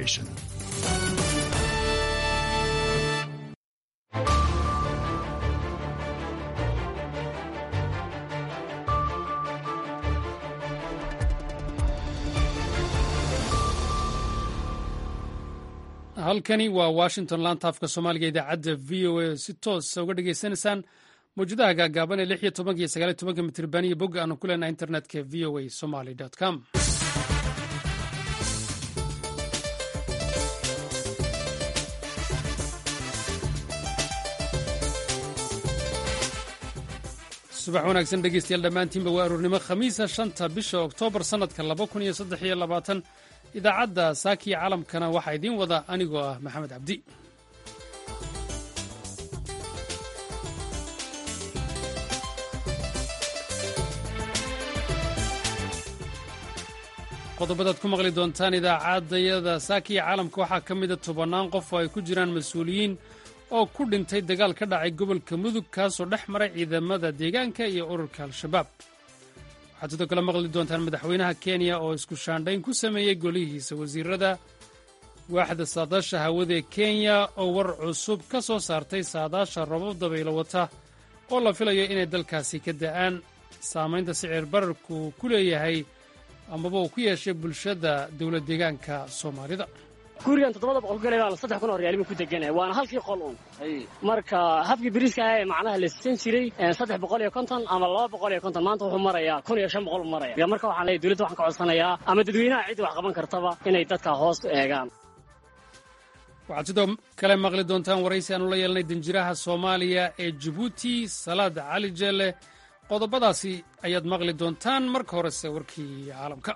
nation. halkani waa washington laanta afka soomaaliga idaacadda v o a si toosa uga dhagaysanaysaan mawjadaha gaagaaban ee lix iyo tobanka iyo sagaal iyo tobanka mitriban iyo bogga aanu ku leenahay internetka v o a somaly com subax wanaagsan dhegeystayaal dhammaantiinba waa aroornimo khamiisa shanta bisha oktoobar sannadka laba kun iyo saddex iyo labaatan idaacadda saakiya caalamkana waxaa idiin wada anigoo ah maxamed cabdi qodobadaad ku maqli doontaan idaacaddayada saakiya caalamka waxaa ka mida tobannaan qof oo ay ku jiraan mas-uuliyiin oo ku dhintay dagaal ka dhacay gobolka mudug kaasoo dhex maray ciidamada deegaanka iyo ururka al-shabaab waxaad sidoo kale maqli doontaan madaxweynaha kenya oo isku shaandhayn ku sameeyey golihiisa wasiirada waaxda saadaasha hawada ee kenya oo war cusub ka soo saartay saadaasha robab dabaylo wata oo la filayo inay dalkaasi ka da'aan saamaynta sicir bararku ku leeyahay amaba uu ku yeeshay bulshada dowlad deegaanka soomaalida gurigan toddobada boqol gale baan saddex kun oo riyaalima ku deganaya waana halkii qol un marka habkii biriiska ah ee macnaha la sisan jiray saddex boqol iyo konton ama laba boqol iyo konton maanta wuxuu marayaa kun iyo shan boqol u maraya marka waxaan leeyahy dowladda waxaan ka codsanayaa ama dadweynaha ciddi wax qaban kartaba inay dadka hoos eegaan waxaad sidoo kale maqli doontaan waraysi aanu la yeelnay danjiraha soomaaliya ee jabuuti salaad cali jeelle qodobadaasi ayaad maqli doontaan marka horese warkii caalamka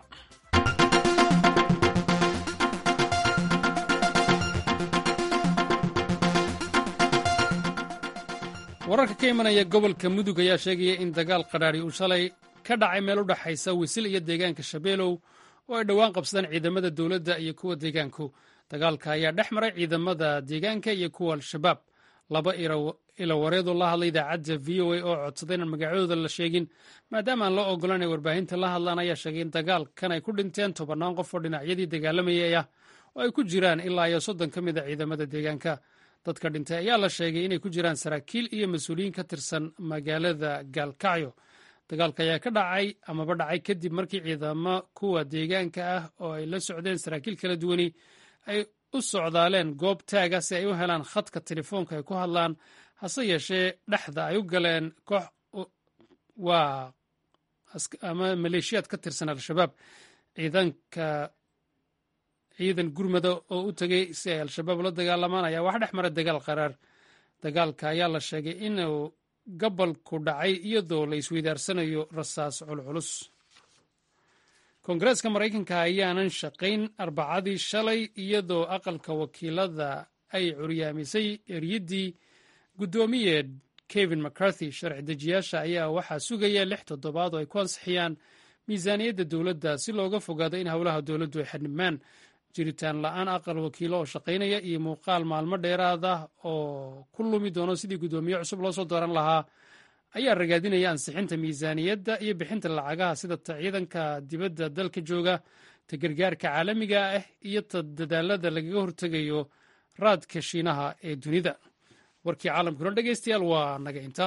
wararka ka imanaya gobolka mudug ayaa sheegaya in dagaal qadhaadhi uu shalay ka dhacay meel u dhexaysa wisil iyo deegaanka shabeelow oo ay dhowaan qabsadeen ciidamada dowladda iyo kuwa deegaanku dagaalka ayaa dhex maray ciidamada deegaanka iyo kuwa al-shabaab laba ilawareedoo la hadlay idaacadda v o a oo codsaday inaan magacyadooda la sheegin maadaama aan loo ogolan ay warbaahinta la hadlaan ayaa sheegay in dagaalkan ay ku dhinteen tobannaan qof oo dhinacyadii dagaalamayay ah oo ay ku jiraan ilaa iyo soddon ka mid a ciidamada deegaanka dadka dhintay ayaa la sheegay inay ku jiraan saraakiil iyo mas-uuliyiin ka tirsan magaalada gaalkacyo dagaalka ayaa ka dhacay amaba dhacay kadib markii ciidamo kuwa deegaanka ah oo ay la socdeen saraakiil kala duwani ay u socdaaleen goob taaga si ay u helaan khadka telefoonka ay ku hadlaan hase yeeshee dhexda ay u galeen koox waa ama maleeshiyaad ka tirsan al-shabaab ciidanka ciidan gurmada oo u tegey si ay al-shabaab la dagaalamaan ayaa wax dhex mara dagaal qaraar dagaalka ayaa la sheegay inuu gabalku dhacay iyadoo la isweydaarsanayo rasaas culculus koongareeska maraykanka ayaanan shaqayn arbacadii shalay iyadoo aqalka wakiilada ay curyaamisay eryaddii guddoomiye kevin mccarthy sharci dejiyaasha ayaa waxaa sugaya lix toddobaad oo ay ku ansixiyaan miisaaniyadda dowladda si looga fogaado in howlaha dowladdu ay xadhimaan jiritaan la-aan aqal wakiilo oo shaqaynaya iyo muuqaal maalmo dheeraad ah oo ku lumi doono sidii guddoomiye cusub loo soo dooran lahaa ayaa ragaadinaya ansixinta miisaaniyadda iyo bixinta lacagaha sida ta ciidanka dibadda dalka jooga ta gargaarka caalamiga ah iyo ta dadaalada lagaga hortegayo raadka shiinaha ee dunida warkii caalamkuna dhegeystayaal waa naga inta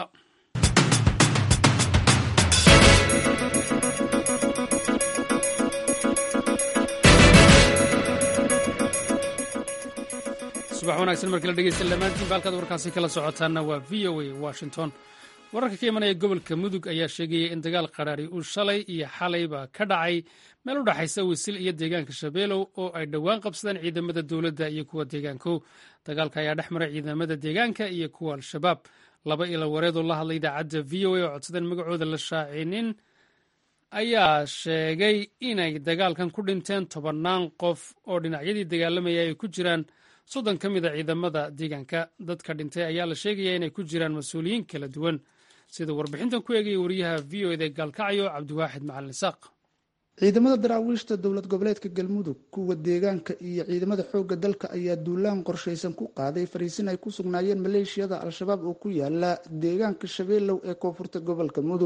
subax wanaagsan markii la dhegeysta dhammaantiinba halkaad warkaasi kala socotaanna waa v o a washington wararka ka imanaya gobolka mudug ayaa sheegaya in dagaal qaraari uu shalay iyo xalayba ka dhacay meel u dhexaysa wisil iyo deegaanka shabeelow oo ay dhowaan qabsadeen ciidamada dowladda iyo kuwa deegaanku dagaalka ayaa dhex maray ciidamada deegaanka iyo kuwa al-shabaab laba ila wareedoo la hadlay idaacadda v o a oo codsadeen magacooda la shaacinin ayaa sheegay inay dagaalkan ku dhinteen tobannaan qof oo dhinacyadii dagaalamaya ay ku jiraan soddon ka mid a ciidamada deegaanka dadka dhintay ayaa la sheegaya inay ku jiraan mas-uuliyiin kala duwan sida warbixintan ku eegaya wariyaha v o eda gaalkacyo cabdiwaaxid macalin isaaq ciidamada daraawiishta dowlad goboleedka galmudug kuwa deegaanka iyo ciidamada xoogga dalka ayaa duulaan qorshaysan ku qaaday fariisin ay ku sugnaayeen maleeshiyada al-shabaab oo ku yaala deegaanka shabeelow ee koonfurta gobolka mudug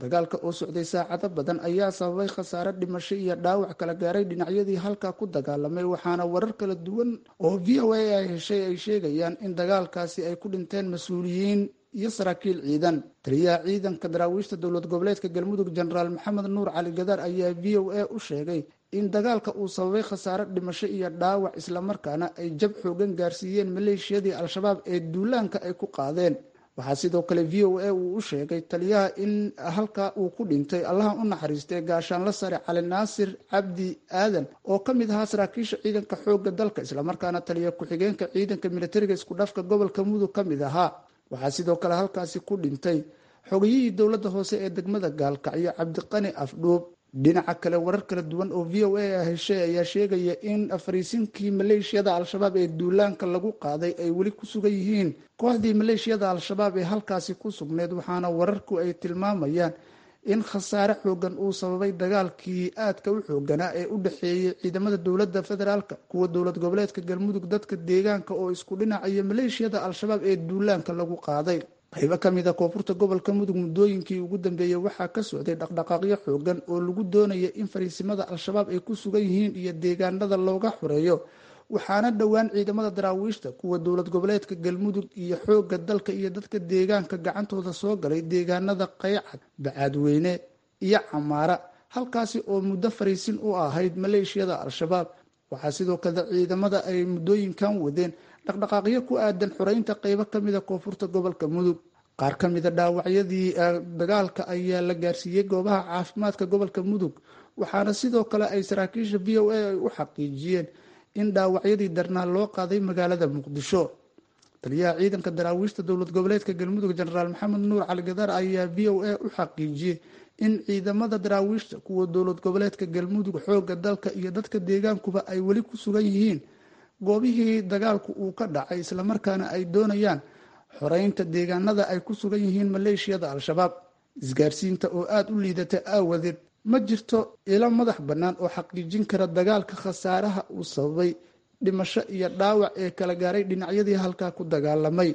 dagaalka oo socday saacado badan ayaa sababay khasaare dhimasho iyo dhaawac kala gaaray dhinacyadii halkaa ku dagaalamay waxaana warar kala duwan oo v o a ay heshay ay sheegayaan in dagaalkaasi ay ku dhinteen mas-uuliyiin iyo saraakiil ciidan taliyaha ciidanka daraawiishta dowlad goboleedka galmudug jenaraal maxamed nuur cali gadaar ayaa v o a u sheegay in dagaalka uu sababay khasaare dhimasho iyo dhaawac islamarkaana ay jab xoogan gaarsiiyeen maleeshiyadii al-shabaab ee duulaanka ay ku qaadeen waxaa sidoo kale v o a uu u sheegay taliyaha in halkaa uu ku dhintay allaha u naxariistay gaashaanla sare cali naasir cabdi aadan oo ka mid ahaa saraakiisha ciidanka xoogga dalka islamarkaana taliya ku-xigeenka ciidanka militariga isku dhafka gobolka mudug ka mid ahaa waxaa sidoo kale halkaasi ku dhintay xogayihii dowladda hoose ee degmada gaalkacyo cabdiqani afdhuub dhinaca kale warar kala duwan oo v o a heshay ayaa sheegaya in fariisinkii maleeshiyada al-shabaab ee duulaanka lagu qaaday ay weli ku sugan yihiin kooxdii maleeshiyada al-shabaab ee halkaasi ku sugneyd waxaana wararku ay tilmaamayaan in khasaare xoogan uu sababay dagaalkii aadka u xooganaa ee u dhexeeyey ciidamada dowladda federaalka kuwa dowlad goboleedka galmudug dadka deegaanka oo isku dhinacayo maleeshiyada al-shabaab ee duulaanka lagu qaaday qaybo ka mid a koonfurta gobolka mudug muddooyinkii ugu dambeeyey waxaa ka socday dhaqdhaqaaqyo xoogan oo lagu doonaya in fariisimada al-shabaab ay ku sugan yihiin iyo deegaanada looga xoreeyo waxaana dhowaan ciidamada daraawiishta kuwa dowlad goboleedka galmudug iyo xoogga dalka iyo dadka deegaanka gacantooda soo galay deegaanada qaycad bacaadweyne iyo camaara halkaasi oo muddo fariisin u ahayd maleeshiyada al-shabaab waxaa sidoo kale ciidamada ay muddooyinkan wadeen dhaqdhaqaaqyo ku aadan xoreynta qeybo kamida koonfurta gobolka mudug qaar ka mida dhaawacyadii dagaalka ayaa la gaarsiiyey goobaha caafimaadka gobolka mudug waxaana sidoo kale ay saraakiisha v o a ay u xaqiijiyeen in dhaawacyadii darnaa loo qaaday magaalada muqdisho taliyaha ciidanka daraawiishta dowlad goboleedka galmudug jenaraal maxamed nuur cali gadaar ayaa v o a u xaqiijiyey in ciidamada daraawiishta kuwa dowlad goboleedka galmudug xooga dalka iyo dadka deegaankuba ay weli ku sugan yihiin goobihii dagaalku uu ka dhacay islamarkaana ay doonayaan xoreynta deegaanada ay ku sugan yihiin maleeshiyada al-shabaab isgaarsiinta oo aada u liidata aawadeed ma jirto ilo madax bannaan oo xaqiijin kara dagaalka khasaaraha uu sababay dhimasho iyo dhaawac ee kala gaaray dhinacyadii halkaa ku dagaalamay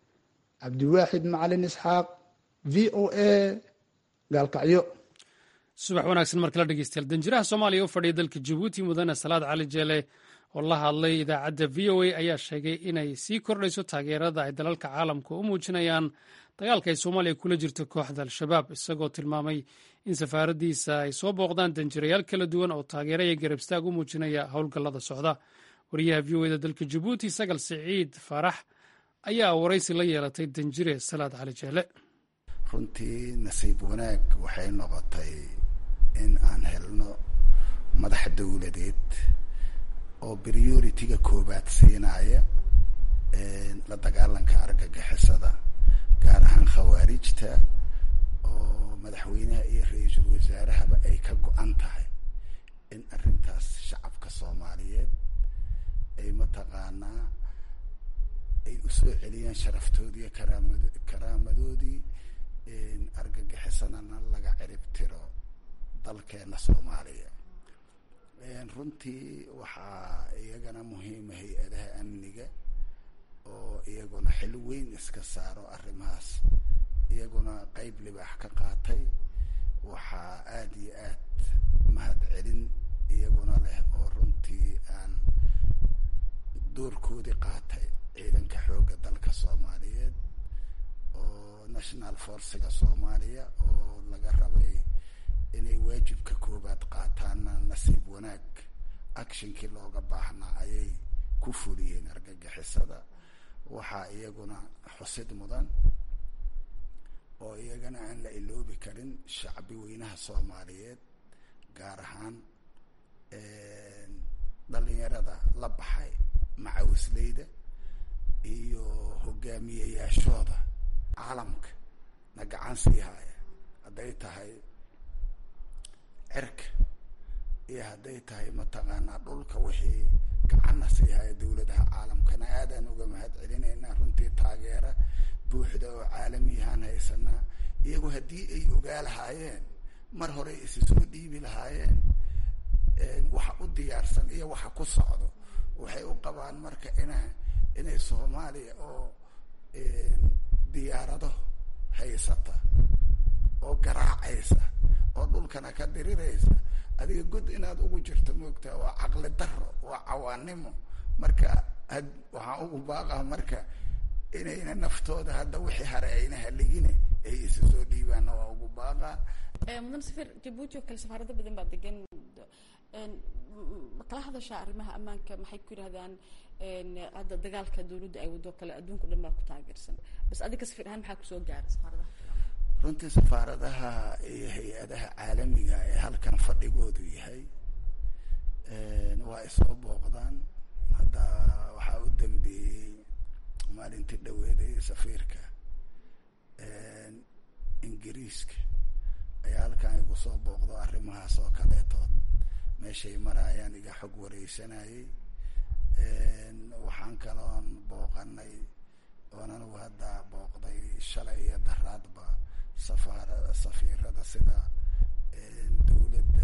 cabdiwaaxid macalin isxaaq v o a gaalkacyo subax wanaagsan mar kala dhegeystayaal danjiraha soomaaliya u fadhiya dalka jabuuti mudane salaad cali jeele oo la hadlay idaacadda v o a ayaa sheegay inay sii kordhayso taageerada ay dalalka caalamka u muujinayaan dagaalka ay soomaaliya kula jirto kooxda al-shabaab isagoo tilmaamay in safaaraddiisa ay soo booqdaan danjirayaal kala duwan oo taageera iyo garabstaag u muujinaya howlgallada socda wariyaha v o eda dalka jabuuti sagal siciid faarax ayaa waraysi la yeelatay danjire salaad cali jeele runtii nasiib wanaag waxay noqotay in aan helno madax dowladeed oo priority-ga koobaad siinaya la dagaalanka argagixisada gaar ahaan khawaarijta oo madaxweynaha iyo ra-iisul wasaarahaba ay ka go-an tahay in arrintaas shacabka soomaaliyeed ay mataqaanaa ay usoo celiyaan sharaftoodii karaamad karaamadoodii argagixisanana laga cirib tiro dalkeena soomaaliya runtii waxaa iyagana muhiima hay-adaha amniga oo iyaguna xil weyn iska saaro arrimahaas iyaguna qeyb libaax ka qaatay waxaa aada iyo aad mahad celin iyaguna leh oo runtii aan doorkoodii qaatay ciidanka xoogga dalka soomaaliyeed oo national forciga soomaaliya oo laga rabay inay waajibka koobaad qaataanna nasiib wanaag actionkii looga baahnaa ayay ku fuliyeen argagixisada waxaa iyaguna xusid mudan oo iyagana aan la iloobi karin shacbi weynaha soomaaliyeed gaar ahaan dhalinyarada la baxay macawisleyda iyo hogaamiyayaashooda caalamka na gacan sii haya hadday tahay cirka iyo hadday tahay mataqaanaa dhulka wixii gacanna sii haya dowladaha caalamkana aadaan uga mahad celinaynaa runtii taageera buuxda oo caalamiyahaan haysanaa iyagu haddii ay ogaa lahaayeen mar hore isi soo dhiibi lahaayeen waxa u diyaarsan iyo waxa ku socdo waxay u qabaan marka ina inay soomaaliya oo diyaarado haysata oo garaacaysa oo dhulkana ka diriraysa adiga god inaad ugu jirto moogtaa waa caqli daro waa cawaanimo marka had waxaan ugu baaqaa marka inayna naftooda hadda wixii hare ayna haligine ay isa soo dhiibaanna waa ugu baaqaa mudan safir jabuuti oo kale safaarado badan baa degan kala hadashaa arrimaha ammaanka maxay ku yidhahdaan hadda dagaalka dawladda ay wado kale adduunka o dhan baa ku taageersan bas adiga safir ahaan maxaa kusoo gaara safaaradaha runtii safaaradaha iyo hay-adaha caalamiga ee halkan fadhigoodu yahay waa ay soo booqdaan hadda waxaa u dambeeyey maalintii dhaweeday safiirka ingiriiska ayaa halkan igu soo booqdo arrimahaas oo kaleetood meeshay maraayaan iga xog wareysanayay waxaan kaloon booqanay oon anigu hadda booqday shalay iyo daraadba safaara safiirada sida dawladda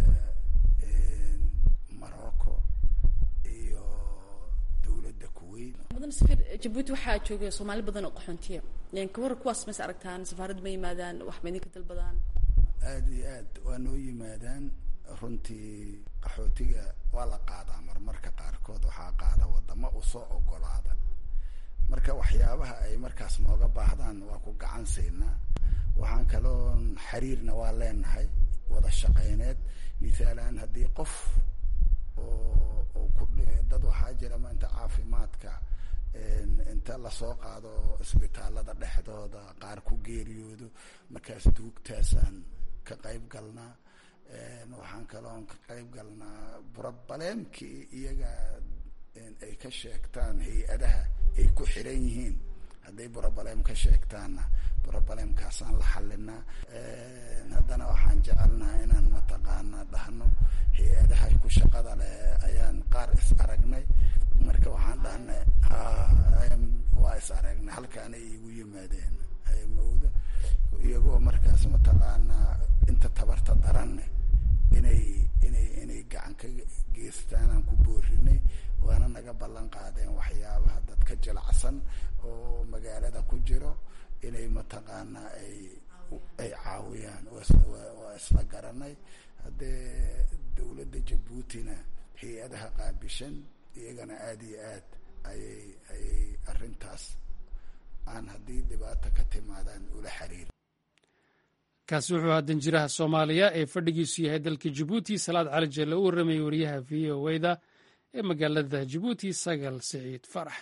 morocco iyo dawladda kuwait mudan safir jabuuti waxaa jooga soomaali badan oo qaxoontiya kawar kuwaas mas aragtaan safaarad ma yimaadaan wax ma idinka dalbadaan aada iyo aad waa noo yimaadaan runtii qaxootiga waa la qaadaa marmarka qaarkood waxaa qaada wadamo usoo ogolaada marka waxyaabaha ay markaas nooga baahdaan waa ku gacan siinaa waxaan kaloon xiriirna waa leenahay wada shaqeyneed mithaalan haddii qof oo oo ku dad waxaa jira maanta caafimaadka inta lasoo qaado isbitaalada dhexdooda qaar ku geeriyoodo markaas duugtaasaan ka qayb galnaa waxaan kaloon ka qayb galnaa burabaleemkii iyaga ay ka sheegtaan hay-adaha ay ku xiran yihiin hadday burabaleem ka sheegtaanna burabaleemkaasaan la xalinaa haddana waxaan jecelnaha inaan mataqaana dhahno hay-adaha ku shaqada leh ayaan qaar is aragnay marka waxaan dhahnay ha waa is aragnay halkaanay igu yimaadeen mawda iyagoo markaas mataqaanaa inta tabarta daranne inay inay inay gacan ka geestaanaan ku boorinay waana naga ballan qaadeen waxyaabaha dadka jilacsan oo magaalada ku jiro inay mataqaanaa ay ay caawiyaan waa isla garanay haddee dawladda jabuutina hay-adaha qaabishan iyagana aada iyo aad ayay ayay arrintaas aan haddii dhibaato ka timaadaan ula xiriir kaasi wuxuu ahaa danjiraha soomaaliya ee fadhigiisu yahay dalka jabuuti salaad cali jeelle u warramayay wariyaha v o wda ee magaalada jabuuti sagal siciid farax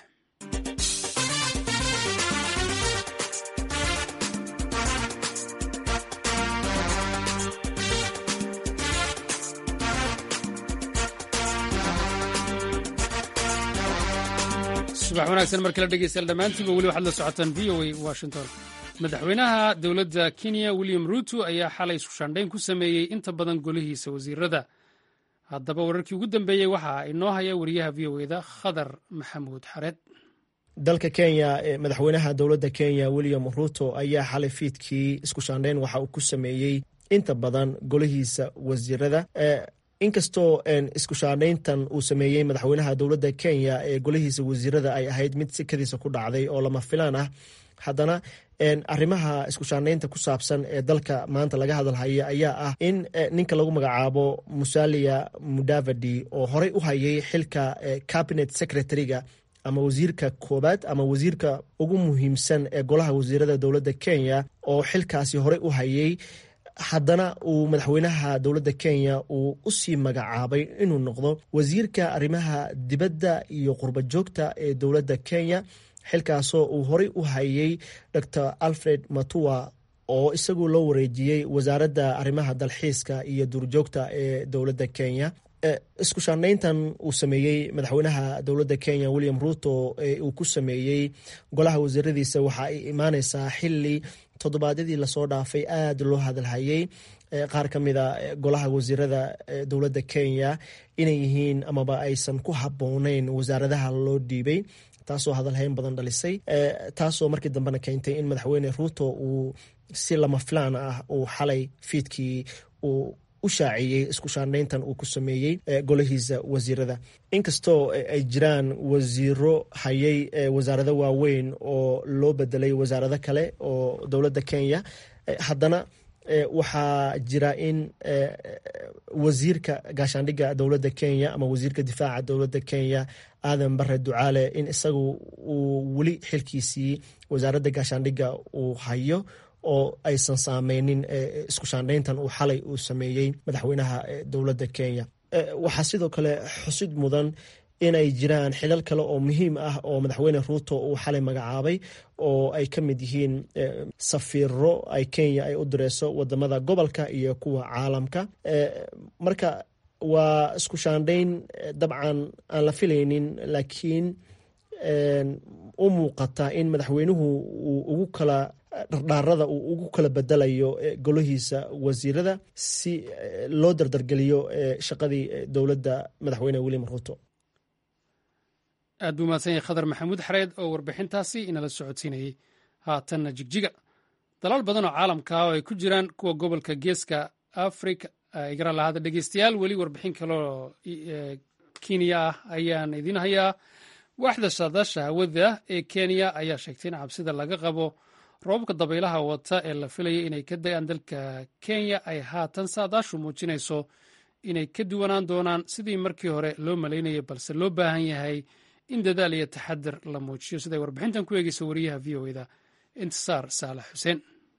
subax wanaagsan mar kale dhegeystayaal dhammaantiinba weli waxaad la socotaan v o a washington madaxweynaha dowladda kenya william ruuto ayaa xalay iskushaandhayn ku sameeyey inta badan golihiisa wasiirada haddaba wararkii ugu dambeeyey waxaa inoo haya wariyaha v o eda khadar maxamuud xareed dalka kenya madaxweynaha dowladda kenya william ruto ayaa xalay fiidkii iskushaandhayn waxa uu ku sameeyey inta badan golihiisa wasiirada inkastoo iskushaandhayntan uu sameeyey madaxweynaha dowladda kenya ee golihiisa wasiirada ay ahayd mid sikadiisa ku dhacday oo lama filaan ah haddana arrimaha iskushaandhaynta ku saabsan ee dalka maanta laga hadalhaya ayaa ah in ninka lagu magacaabo musalia mudavadi oo horey u hayay xilka cabinet secretary-ga ama wasiirka koobaad ama wasiirka ugu muhiimsan ee golaha wasiirada dowladda kenya oo xilkaasi horey u hayay haddana uu madaxweynaha dowladda kenya uu usii magacaabay inuu noqdo wasiirka arrimaha dibadda iyo qurba joogta ee dowladda kenya xilkaasoo uu horey u hayay dor alfred matua oo isagu loo wareejiyey wasaaradda arrimaha dalxiiska iyo duurjoogta ee dowladda kenya isku shaandhayntan uu sameeyey madaxweynaha dowladda kenya william ruto ee uu ku sameeyey golaha wasiiradiisa waxa ay imaaneysaa xili toddobaadyadii lasoo dhaafay aada loo hadalhayey qaar ka mida golaha wasiirada dowladda kenya inay yihiin amaba aysan ku habooneyn wasaaradaha loo dhiibay taasoo hadalhayn badan dhalisay taasoo markii dambena keentay in madaxweyne ruto uu si lama filaan ah uu xalay fiidkii uu u shaaciyey isku shaandhayntan uu ku sameeyey golahiisa wasiirada inkastoo ay jiraan wasiiro hayay wasaarado waaweyn oo loo bedelay wasaarado kale oo dowladda kenya haddana waxaa jira in wasiirka gaashaandhigga dowladda kenya ama wasiirka difaaca dowladda kenya aadan bare ducaale in isagu uu weli xilkiisii wasaaradda gaashaandhigga uu hayo oo aysan saameynin isku shaandhayntan uu xalay uu sameeyey madaxweynaha dowladda kenya waxaa sidoo kale xusid mudan inay jiraan xilal kale oo muhiim ah oo madaxweyne ruuto uu xalay magacaabay oo ay ka mid yihiin safiiro ay kenya ay u direyso wadamada gobolka iyo kuwa caalamka marka waa isku shaandhayn dabcan aan la filaynin laakiin u muuqata in madaxweynuhu uu ugu kala dhardhaarada uu ugu kala bedelayo golahiisa wasiirada si loo dardargeliyo shaqadii dowladda madaxweyne william ruuto aad buu mahadsan yahay khadar maxamuud xareed oo warbixintaasi inala socodsiinayey haatanna jigjiga dalaal badan oo caalamka ah oo ay ku jiraan kuwa gobolka geeska africa igara lahaada dhegeystayaal weli warbixin kaleoo kenya ah ayaan idiin hayaa waaxda saadaasha hawada ee kenya ayaa sheegtay in cabsida laga qabo roobabka dabaylaha wata ee la filaya inay ka da-aan dalka kenya ay haatan saadaashu muujinayso inay ka duwanaan doonaan sidii markii hore loo malaynayay balse loo baahan yahay in dadaal iyo taxadir la muujiyo siday warbixintan ku eegeysa wariyaha v o eda intisaar saalax xuseen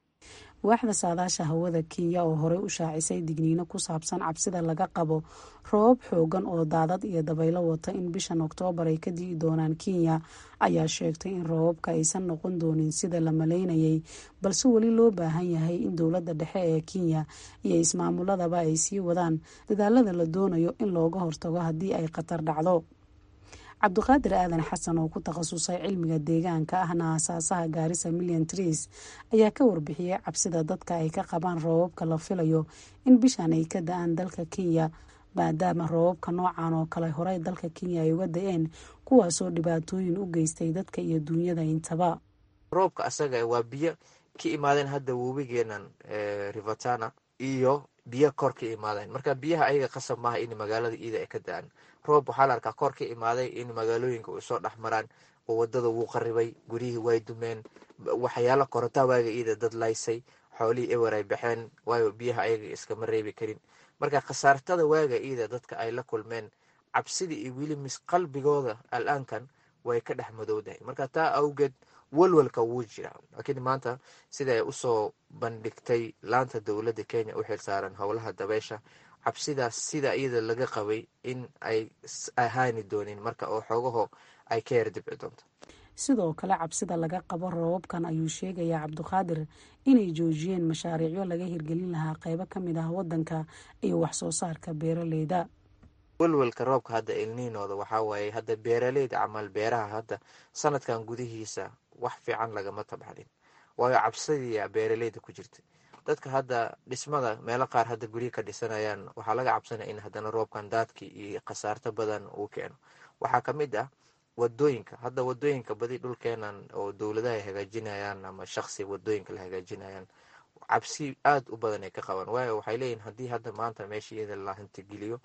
waaxda saadaasha hawada kenya oo horey u shaacisay digniino ku saabsan cabsida laga qabo roobab xoogan oo daadad iyo dabaylo wata in bishan oktoobar ay ka di'i doonaan kenya ayaa sheegtay in roobabka aysan noqon doonin sida la malaynayay balse weli loo baahan yahay in dowladda dhexe ee kenya iyo ismaamuladaba ay sii wadaan dadaalada la doonayo in looga hortago haddii ay khatar dhacdo cabdiqaadir aadan xasan oo ku takhasusay cilmiga deegaanka ahna aasaasaha gaarisa million trees ayaa ka warbixiyey cabsida dadka ay ka qabaan roobabka la filayo in bishan ay ka da-aan dalka kenya maadaama roobabka noocan oo kale horey dalka kenya ay uga da-een kuwaasoo dhibaatooyin u geystay dadka iyo duunyada intaba roobka asaga waa biyo ka imaadeen hadda webigeenan rivatana iyo biyo kor ka imaadeen marka biyaha ayaga qasab maaha in magaalada iida ay ka da-aan roob waxaa la arkaa kor ka imaaday in magaalooyinka u soo dhex maraan oo wadada wuu qaribay guryihii way dumeen waxyaala korontaa waaga iida dad laysay xoolihii ewer ay baxeen waayo biyaha ayaga iskama reebi karin marka khasaartada waaga iida dadka ay la kulmeen cabsidii iyo weli mis qalbigooda al-aankan way ka dhex madowdahay marka taa awgeed walwalka wuu jira laakiin maanta sida ay usoo bandhigtay laanta dowladda kenya u xilsaaran howlaha dabeysha cabsidaas sida iyada laga qabay in ay ahaani doonin marka oo xoogaho ay ka yar dibci doonto sidoo kale cabsida laga qabo roobabkan ayuu sheegayaa cabdiqaadir inay joojiyeen mashaariicyo laga hirgelin lahaa qeybo ka mid ah wadanka iyo wax soo saarka beeraleyda welwelka roobka hadda ilniinooda waxaa waaye hadda beeraleyda camal beeraha hadda sanadkan gudihiisa wax fiican lagama tabxanin waayo cabsidiia beeraleyda ku jirta dadka hadda dhismada meelo qaar hadda guryo ka dhisanayaan waxaa laga cabsanaya in haddana roobkan daadkii iyo khasaarto badan uu keeno waxaa ka mid ah wadooyinka hadda wadooyinka badi dhulkeenan oo dowladaha ay hagaajinayaan ama shaqsi wadooyinka la hagaajinayaan cabsi aada u badan ay ka qabaan waayo waxay leeyihin haddii hadda maanta meesha iyada la hantigeliyo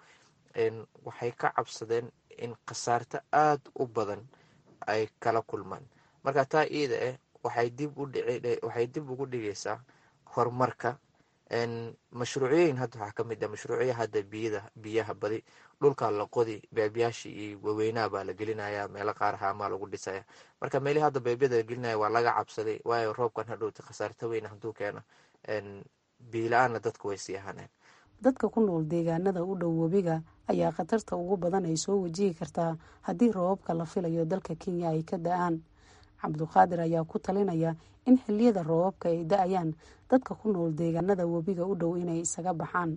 waxay ka cabsadeen in khasaarto aada u badan ay kala kulmaan marka taa iida ah waxay dib waxay dib ugu dhigaysaa horumarka mashruuciyooyin hadda waxaa ka mid ah mashruucya hadda biyada biyaha badi dhulka la qodi beebyaashii iyo waweynaha baa la gelinaya meelo qaar haamaa lagu dhisaya marka meelihii hadda beebyada la gelinaya waa laga cabsaday waayo roobkan hadhowta khasaarto weyn hadduu keeno biila-aanna dadku way sii ahaaneen dadka ku nool deegaanada u dhow webiga ayaa khatarta ugu badan ay soo wajihi kartaa haddii roobabka la filayo dalka kenya ay ka da-aan cabduqaadir ayaa ku talinaya in xiliyada roobabka ay da-ayaan dadka ku nool deegaanada webiga u dhow inay isaga baxaan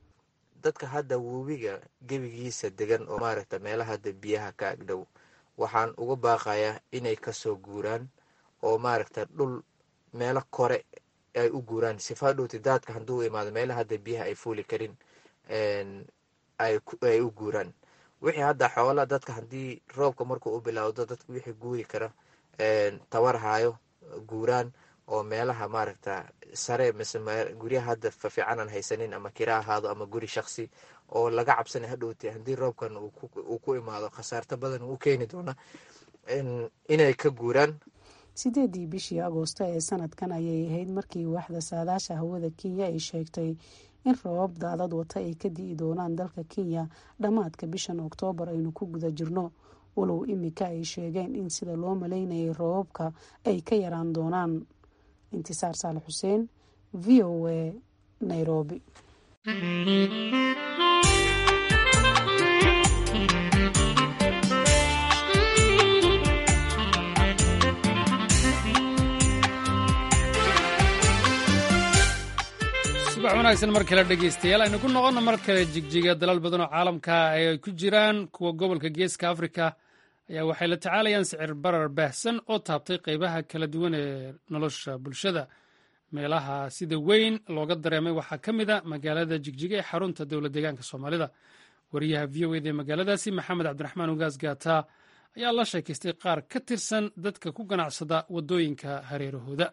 dadka hadda webiga gebigiisa degan oo maaragta meelaha hadda biyaha ka agdhow waxaan uga baaqayaa inay kasoo guuraan oo maaragta dhul meelo kore ay u guuraan sifa dhowti daadka hadduu imaado meelaha hadda biyaha ay fuuli karin ay u guuraan wixii hadda xoola dadka haddii roobka markuu u bilowdo dadka wixii guuri kara tawar hayo guuraan oo meelaha maaragta sare mise guryaha hadda fafiican aan haysanin ama kira ahaado ama guri shaksi oo laga cabsanay hadhowti haddii roobkan uu ku imaado khasaarto badan uu keeni doona inay ka guuraan sideedii bishii agoosto ee sanadkan ayay ahayd markii waaxda saadaasha hawada kenya ay sheegtay in roobab daadad wata ay ka di'i doonaan dalka kenya dhammaadka bishan oktoobar aynu ku guda jirno walow imika ay sheegeen in sida loo maleynayay roobabka ay ka yaraan doonaan intisaar saale xuseen v o a nairobi subax wanaagsan mar kale dhegeystayaal aynu ku noqono mar kale jigjiga dalal badan oo caalamka ay ku jiraan kuwa gobolka geeska afrika ayaa waxay la tacaalayaan sicir barar baahsan oo taabtay qeybaha kala duwan ee nolosha bulshada meelaha sida weyn looga dareemay waxaa ka mid a magaalada jigjiga ee xarunta dowlad deegaanka soomaalida wariyaha v o eda ee magaaladaasi maxamed cabdiraxmaan ugaas gaata ayaa la sheekaystay qaar ka tirsan dadka ku ganacsada waddooyinka hareerahooda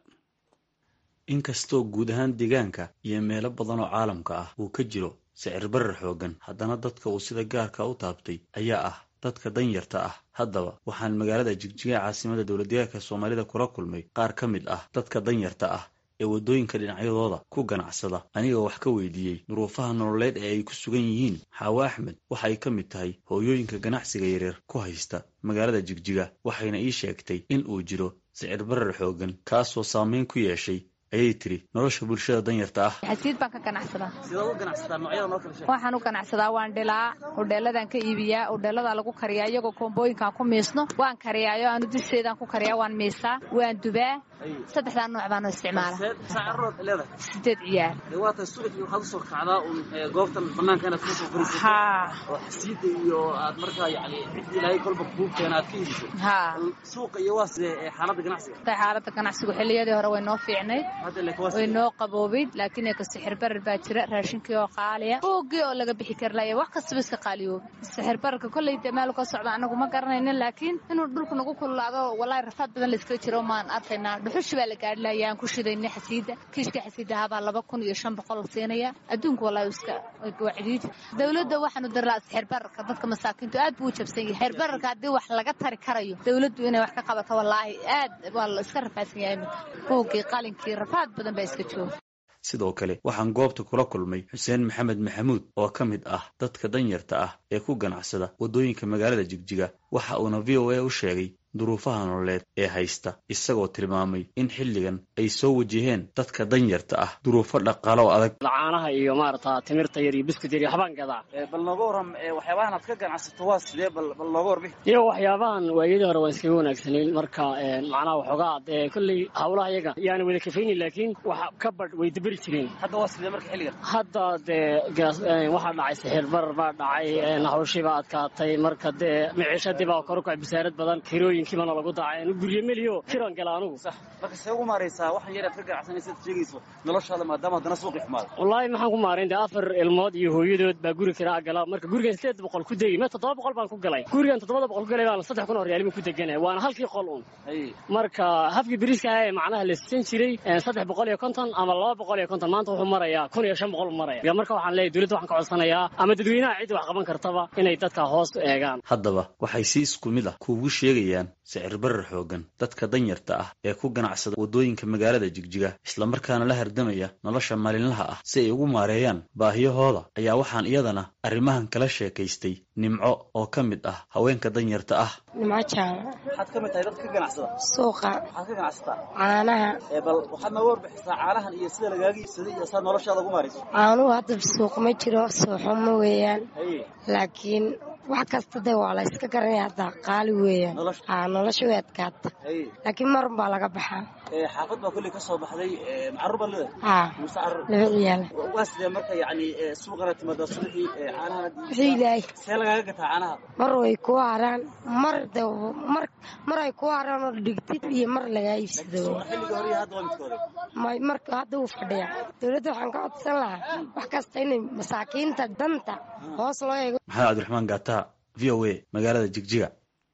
inkastoo guud ahaan deegaanka iyo meelo badan oo caalamka ah uu ka jiro sicir barar xooggan haddana dadka uu sida gaarka u taabtay ayaa ah dadka danyarta ah haddaba waxaan magaalada jigjiga caasimada dowladdeegaanka soomaalida kula kulmay qaar ka mid ah dadka danyarta ah ee waddooyinka dhinacyadooda ku ganacsada anigoo wax ka weydiiyey duruufaha nololeed ee ay ku sugan yihiin xaawo axmed waxa ay ka mid tahay hooyooyinka ganacsiga yaryar ku haysta magaalada jigjiga waxayna ii sheegtay in uu jiro sicir barar xooggan kaasoo saameyn ku yeeshay ayay tiri nolosha bulshada danyarta ah xasiid baan ka ganacsadaa sidaad u ganacsataa noocyada noo kala sheeg waxaan u ganacsadaa waan dhilaa udheeladaan ka iibiyaa udheeladaa lagu kariyaa iyagoo koombooyinkaan ku miisno waan kariyaayo aanu dusheedaan ku kariyaa waan miisaa waan dubaa saddexdaa nooc baanu isticmaala saacarood leedahay sideed ciyaar waa tahay subaxii waxaad usoo kacdaa un goobtan banaanka inaad kasoo fariisato haa oo xasiida iyo aad markaa yani cidii ilaahay kolba kuu keena aad ka iibiso haa suuqa iyo waa sidee xaaladda ganacsiga tay xaaladda ganacsigu xilliyadii hore way noo fiicnayd hadda lek waa way noo qaboobayd laakiin ee ka sixir barar baa jira raashinkii oo qaaliya buuggii oo laga bixi kari laaya wax kastaba iska qaaliyooba sixir bararka kolley dee meel ka socda anagu ma garanaynin laakiin inuu dhulku nagu kululaado walaahi rafaad badan layskaga jiro maan arkaynaa dhuxushi baa la gaadhi lahayaa aan ku shidayna xasiida kiishka xasiidahabaa laba kun iyo shan boqol la siinaya adduunku walaahi iska waa cidiid dowladda waxaanu daraa sixir bararka dadka masaakiintu aad buu u jabsan yahay sixir bararka haddii wax laga tari karayo dowladdu inay wax ka qabato walaahi aad waa la iska rafaadsan yahay iminka buuggii qalinkii rafaad badan baa iska jooga sidoo kale waxaan goobta kula kulmay xuseen maxamed maxamuud oo ka mid ah dadka danyarta ah ee ku ganacsada waddooyinka magaalada jigjiga waxa uuna v o a u sheegay duruufaha nololeed ee haysta isagoo tilmaamay in xilligan ay soo wajaheen dadka danyarta ah duruufo dhaqaalo oo adag caanaha iyo maarata timirta yar iyo biskut yar iyo waxbaan gadaa bal nooga waram waxyaabahan aad ka ganacsato waa sidee bal bal nooga warbixi iyo waxyaabahan waayadii hore waan iskaga wanaagsanayn marka macnaha waxoogaa dee kolley hawlaha iyaga yaana wada kafaynin laakiin wax ka badh way daberi jireen hadda waa sidee marka xilligan hadda dee waxaa dhacay sixir barar baa dhacay hawshii baa adkaatay marka dee miciishadii baa kor u kacay bisaarad badan kirooyin kiibana lagu daacay anu gurye meliyo kiran gala anugu marka see ugu maaraysaa waxaan yar aad ka ganacsanaysaad sheegayso noloshaada maadaama haddana suuqi xumaada wallaahi maxaan ku maarayn dee afar ilmood iyo hooyadood baa guri kiraa gala marka gurigan sideed boqol ku degi me toddoba boqol baan ku galay gurigan toddobada boqol ku galay baan saddex kun oo riyaalima ku deganay waana halkii qol un marka habkii beriiska ah ee macnaha la sisan jiray saddex boqol iyo konton ama laba boqol iyo konton maanta wuxuu marayaa kun iyo shan boqol maraya marka waxaan leeyahy dowladda waxaan ka codsanayaa ama dadweynaha ciddii wax qaban kartaba inay dadka hoos eegaan haddaba waxay si isku mid ah kuugu sheegayaan sicir barar xooggan dadka danyarta ah ee ku ganacsada waddooyinka magaalada jigjiga islamarkaana la hardamaya nolosha maalinlaha ah si ay ugu maareeyaan baahiyahooda ayaa waxaan iyadana arrimahan kala sheekaystay nimco oo ka mid ah haweenka danyarta ah nimco jaama waxaad ka mid tahay dadka ka ganacsada suuqa waxaad ka ganacsataa caanaha bal waxaad nooga warbixisaa caanahan iyo sida lagaaga iibsaday iyo saad noloshaada ugu maarayso caanuhu hadda suuq ma jiro suuxuma weeyaan laakiin wax kasta de waa la iska garanaya hadda qaali weeyaan aa nolosha way adkaata laakiin marun baa laga baxaa xaafad baa kolley ka soo baxday macaruur baad leedahay haa mise carruur laba ciyaal waa sidee marka yacni suuqana timaada subaxii caanahan wixii ilaahay see lagaaga gataa caanaha mar way kuu haraan mar de mar mar ay kuu haraan oo dhigtid iyo mar lagaa iibsado xilliga hore iyo hadda waa midkooda may marka hadda wuu fadhiyaa dowladda waxaan ka codsan lahaa wax kasta inay masaakiinta danta hoos loo eego maxamed cabdiraxmaan gaataha v o a magaalada jigjiga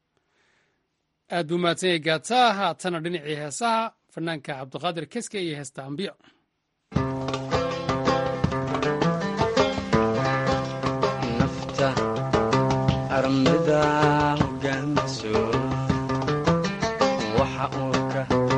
aad buu mahadsan yahay gaataha haatana dhinacii heesaha fanaanka cabdiqaadir keske iyo heesta ambiyo nafta armida hogaanso waxa uu ka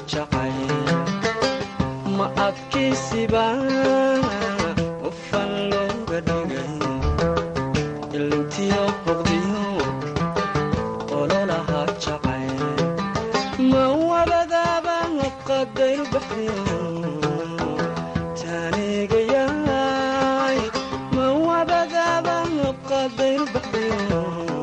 jacay ma adkaysiba ufan looga dhigay ilintiyo boqdiyo ololaha jacay ma wabadaaba qadayru baxdiyo taanigayaay ma wabadaaba qadayru baxdiyo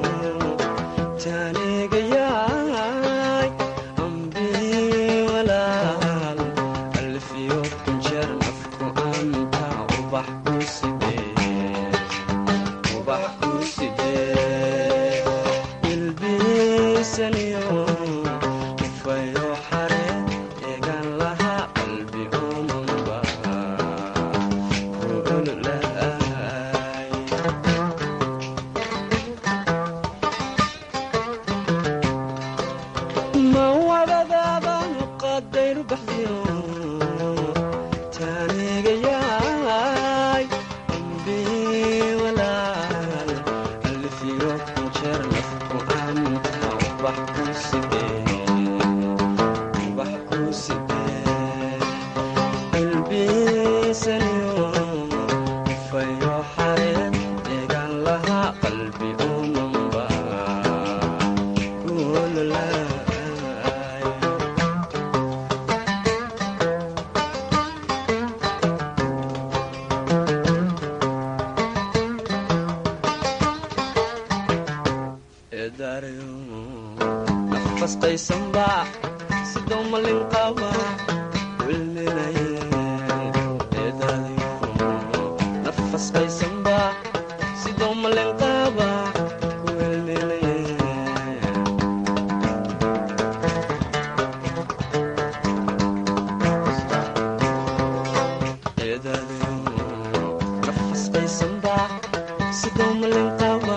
taanigayaay ambii walaal alfiyo kunjeer nafku anta ubax ku sidee ubax ku sidee ilbiisaniyo ufayo xare eegan laha qalbi omanba ku ololaay ma wabadaaba qadayru baxdiyo taanigayaay ambii walaal alfiyo kunjeer nafku anta ubax ku sidee ubax ku sidee ilbiisaniyo ufayo xareen eegan laha qalbi umanba ku ololaay eedaarayo nafasqaysanba sidoo malin qaba wilminaye eedaadayo nafasqaysanba sidoo malin qaba wilminaye eedaadayo nafasqaysanba sidoo malin qaba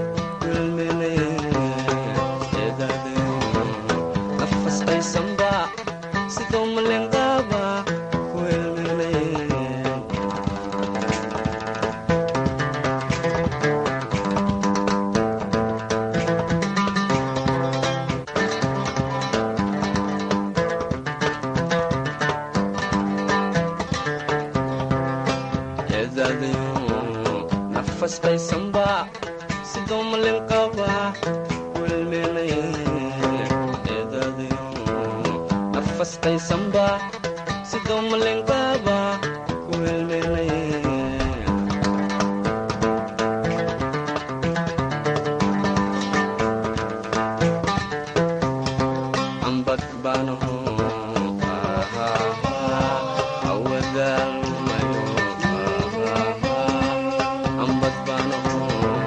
nafasqaysanba sidoo malenqaaba eedaadayo nafasqaysanba sidoo malenqaaba wilminaye eedaadayo nafasqaysanba sidoo malenqaaba wilminaye ambad baanaho awadaalmayo ambad baanaho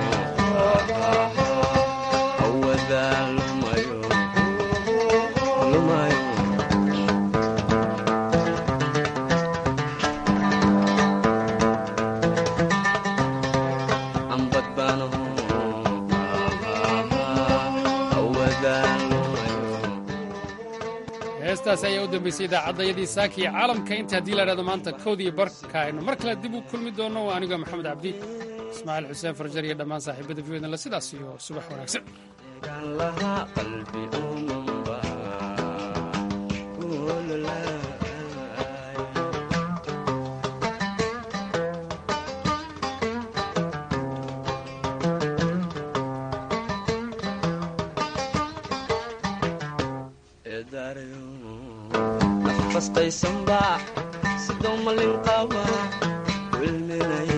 awadaalmayo lumayo ambad baanaho awadaalmayo heestaasi ayaa u dambaysay idaacaddayadii saaki iyo caalamka inta haddii la idhahdo maanta kowdiiyo barka aynu mar kale dib u kulmi doonno waa anigoo maxamed cabdi ismaaciil xuseen farjar iyo dhammaan saaxiibada v la sidaas iyo subax wanaagsan eegan lahaa qalbi umanba ku ololaay eedaarayo nafasqaysanba sidoo malin qaba wilminaye